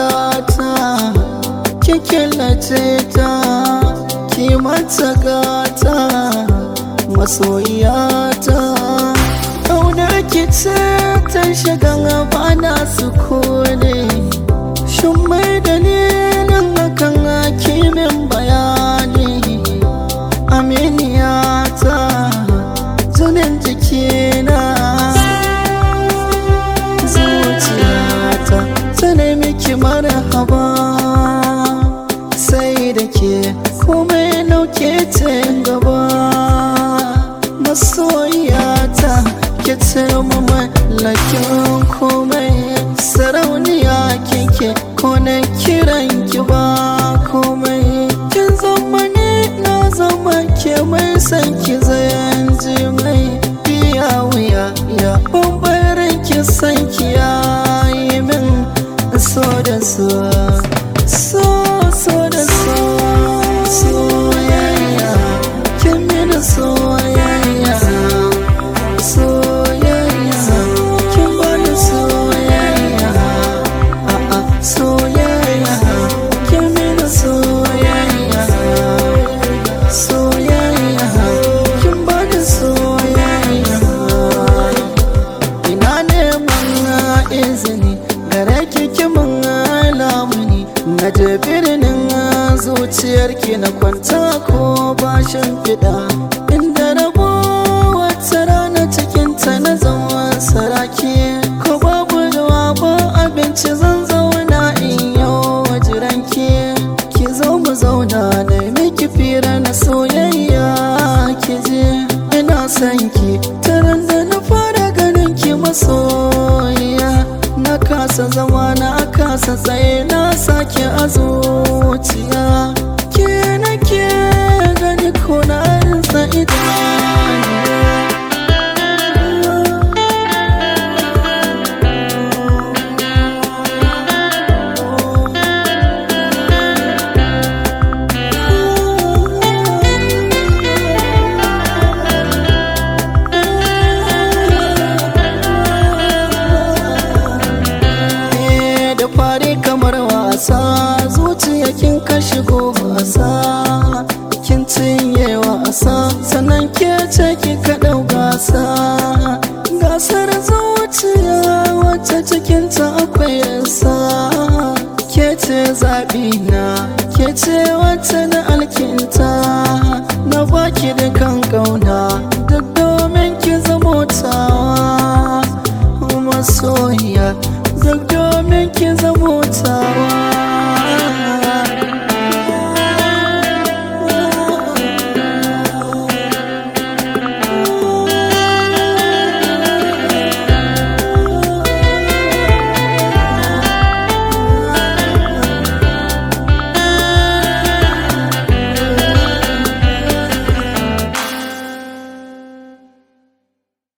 ta ki killace ta ki mata gata masoyiyata ƙaunar ki ce ta shiga bana su kone shin mai dalilin hakan hakimin bayani aminiyata jinin jikina zuciyata ta nemi ki marhaba sai da ke komai nauke ta gaba masoyata ki ce mu mallakin komai sarauniya kike ko na kiran ki ba komai kin zama ni na zama ke mai san ki zayan ji mai biya wuya ya bambarin ki san ki yayi min so da so so so da so soyayya kin mini soyayya soyayya kin bani soyayya a'a soyayya kin mini soyayya soyayya kin bani soyayya ina neman izini gare ki kimin lamuni na je birnin zuciyarki na kwanta ko bashin fida inda rabo wata rana cikinta na zama saraki ko babu ruwa ba abinci zan zauna in yau jiranki ki zo mu zauna na miki fira na soyayya ki je ina son ki taron da na fara ganin ki masoyiya na kasa zama na kasa tsaye na sake a zuciya ke nake gani ko na rinsa idaniya Eh, da fari kamar wasa zuciya kin ka shigo wasa kin cinye wasa sannan ke ce ki ka ɗau gasa gasar zuciya wacce cikinta akwai yasa ke ce zaɓi na ke ce wacce na alkinta na baki da kan ƙauna